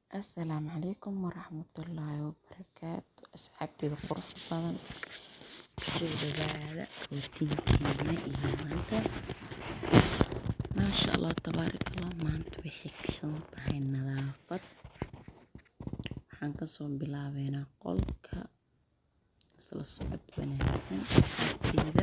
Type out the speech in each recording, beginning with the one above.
Asalaamu calaykum waraxmatullaahi wabarakaatu asxaabteyda quruxda badan soo dhawaada rootiinkeena iyo maanta maasha allah tabaaraka allah maanta waxay kashan tahay nadaafad waxaan kasoo bilaabeynaa qolka isla socod wanaagsan asxaabteyda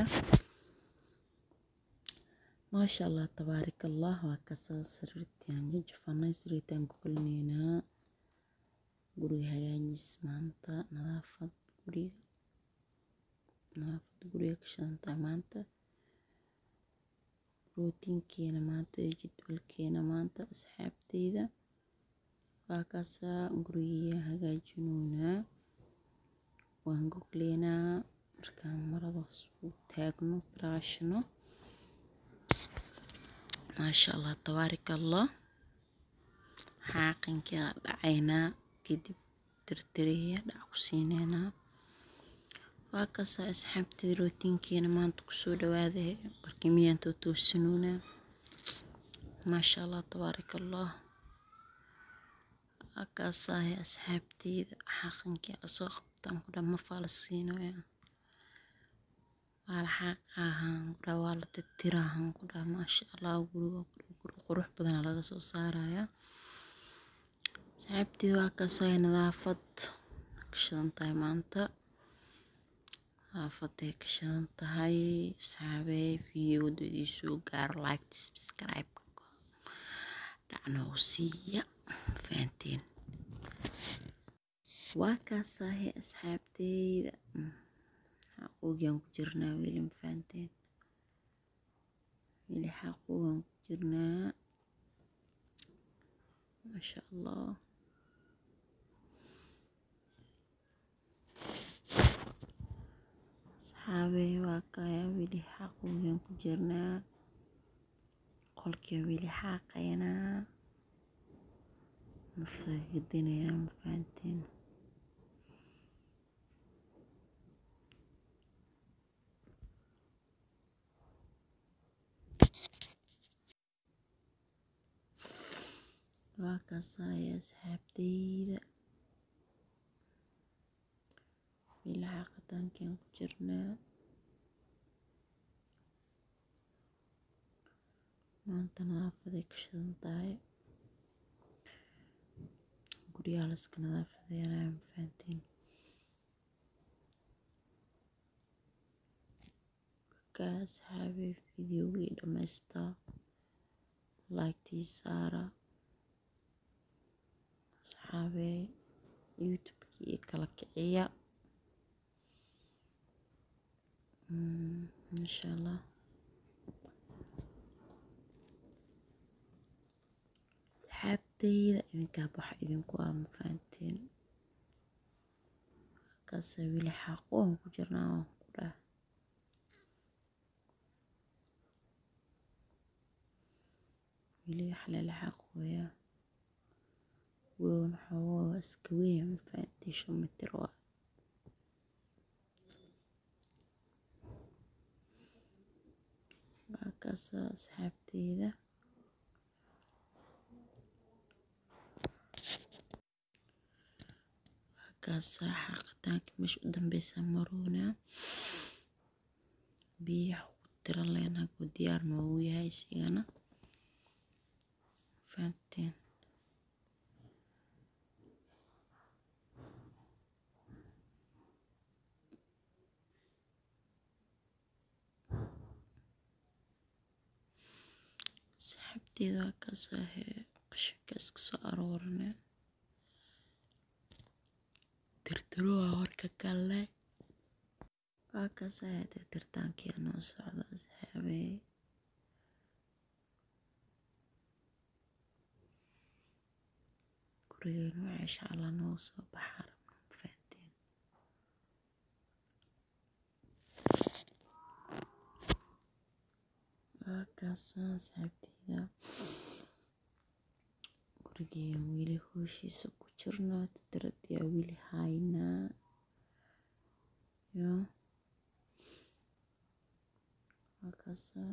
maasha allah tabaaraka allah waa kasoo sariirtaan jajafanay sariirtaan ku kulmeynaa guriga hagaajis maanta nadaafad guriga nadaafad guriga ka shidantahay maanta rootiinkeena maanta iyo jadwalkeena maanta asxaabteyda waa kaasaa guriga hagaajinoonaa waan gogleynaa markaan marada u taagno firaashno maasha allah tabaaraka allah xaaqinkaa dhacaynaa kadib tirtiriya dhac ku siineynaa waa kaasaa asxaabteyda rootiinkeena maanta kusoo dhawaada barkimiyaan too toosinoonaa maasha allah tabaaraka allah waa kaasaa asxaabteyda xaaqinkaa lasoo qabtaan ku dhan mafaa la siinoyaa waa la xaaqaahaan ku dhaa waa la tirtiraahaan ku dhaa maasha allah guriga guri qurux badan laga soo saarayaa asxaabteyda waa kaasaa nadaafad ka shidan tahay maanta nadaafaday ka shidan tahay asxaabey videoda idin soo gaaro like subscribe dhacna u siiya fahanteen waa kaasaa asxaabteyda xaqoogaan ku jirnaa weli ma fahanteen weli xaqoogaan ku jirnaa maasha allah asxaabey waa kaya weli xaqoogaan ku jirnaa qolkii weli xaaqaynaa nafsagadinaynaa ma fahanteen waa kaasaa asxaabteyda weli xaaqitaankaan ku jirnaa maanta nadaafaday ka shidan tahay guryaha laska nadaafadeynaya ma fahanteen ka asxaabey videogii dhamaystaa laagtii saara asxaabey youtubekii kala kiciya insha allah asxaabteyda idinkaa waxa idinku ah ma fahanteen kaasa weli xaaqo aan ku jirnaa waan ku dhah weli wax lala xaqooyaa gurigan xoogaa waa iska weyn ma fahanteen shan mitir waa waa kaasaa asxaabteyda waa kaasaa xaaqitaanka meesha u dambeysa maroonaa biyaha ku tiran leyn hagoo diyaar noogu yahay isigana fahanteen asxaabteyda waa kaasaa qashinka iska soo aroorina tirtiro waa warka kalle waa kaasaa tirtirtaankii noo socda asxaabey gurigeenu insha allah noogu soo baxaa rabna ma fahanteen waa kaasaa asxaabteyda gurigeena weli hooshiisa ku jirnaa tirtiradiyaa weli haynaa yo waa kaasaa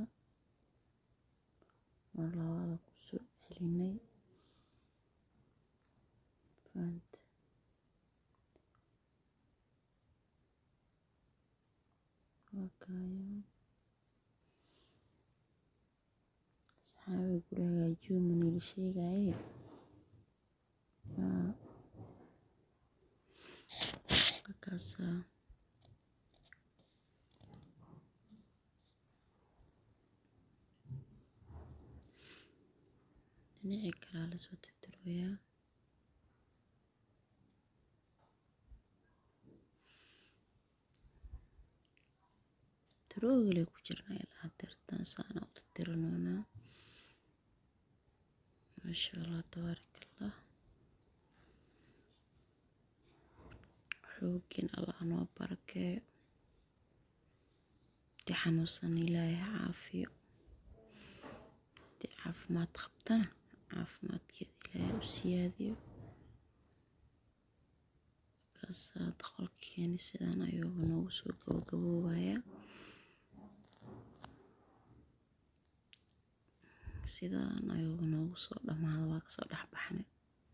mar labaada kusoo celinay asxaabi guri hagaajiyo maniila sheegaye yaa markaasaa dhinacii kalaa lasoo tirtirooyaa tiroogle ku jirnaa ilaa tirtan saana u tirtirinoonaa maasha allah tabaaraka allah xoogin allah noo barakeeyo hadii xanuunsan ilaahay ha caafiyo hadii caafimaad qabtana caafimaadkeeda ilaahay u siyaadiyo markaasaa qolkeeni sidaan ayuu noogu soo gabagaboobayaa sidaan ayuu noogu soo dhamaada waa kasoo dhexbaxnay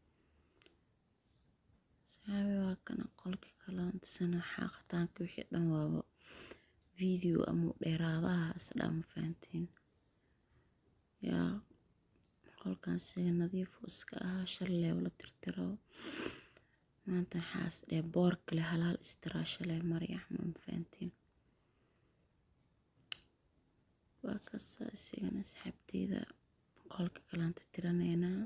saxaabi waa kana qolkii kalaantisana xaaqitaanka wixii dhan waaba video ama dheeraadaha isdhaa ma fahantiin yaa qolkan siga nadiif iska ahaa shalay la tirtiro maanta waxaas dheh boor kale halaal istiraa shalay marya ma fahantiin waa kasa isigana asxaabteyda qolka kalaan tirtiraneynaa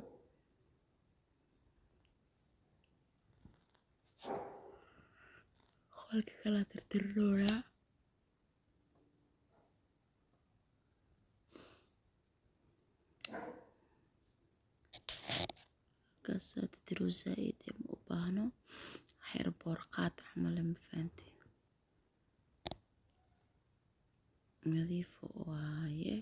qolka kalaan tirtirinoonaa markaasaa tirtiroo zaa-id ee ma u baahno waxyar boor qaad camale ma fahantiin nadiifo waaye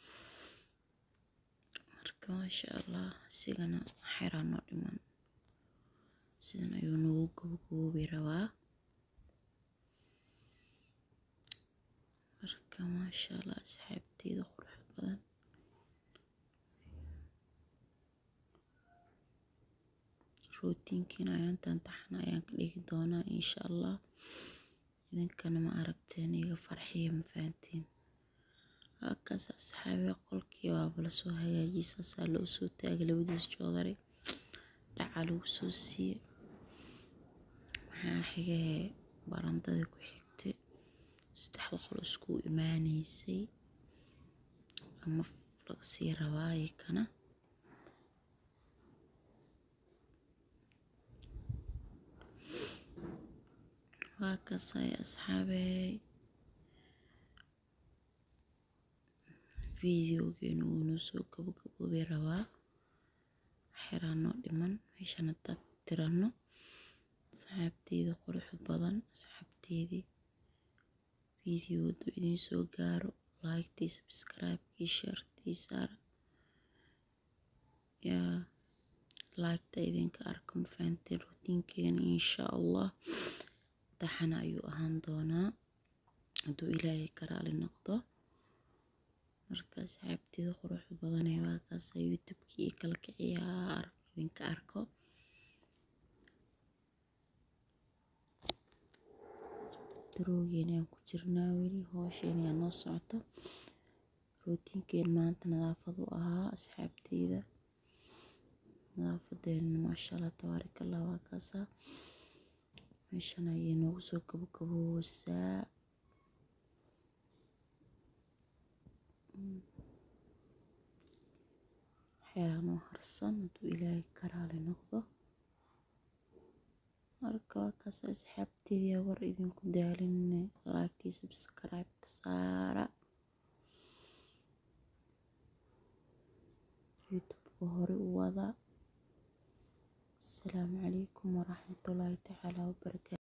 marka maasha allah isigana xeraa noo dhiman sidan ayuu noogu gabagaboobi rabaa marka maasha allah asxaabteyda qurux badan rootiinkiina ayaantan taxna ayaan ka dhigi doonaa insha allah idinkana ma aragteen iga farxiya ma fahantiin halkaas asxaabiga qolkii waaba lasoo hagaajiyey saasaa loo soo taagay labadiis joodari dhaca lagu soo siiyey maxaa xigahee barandadii ku xigtay saddexda qol isku imaaneysay ama laga sii rabaaye kana waa kasay asxaabey videogeenu wuu noo soo gabagaboobi rabaa xeraa noo dhiman meeshan haddaad tirano asxaabteyda quruxda badan asxaabteydii videodu idiin soo gaaro laagtii sabscribe-kii sheertii saara yaa laagta idinka arko ma fahanteen rutiinkeena insha allah taxana ayuu ahaan doonaa hadduu ilaahay ka raali noqdo marka asxaabteeda quruxda badanee waa kaasa youtube-kii iyo kala kiciyaa idinka arko daroogeena aan ku jirnaa weli hoosheen yaa noo socoto rootiinkeen maanta nadaafad u ahaa asxaabteyda nadaafadeena maasha allah tabaaraka allah waa kaasa meeshan ayay noogu soo gabagaboosaa xeeraa noo harsan hadduu ilaahay ka raali noqdo marka waa kaas asxaabteedii war idinku daalinne laagtii subscribe-ka saara youtube-ka hore u wada asalaamu calaykum waraxmatullaahi tacaala wabarakaatu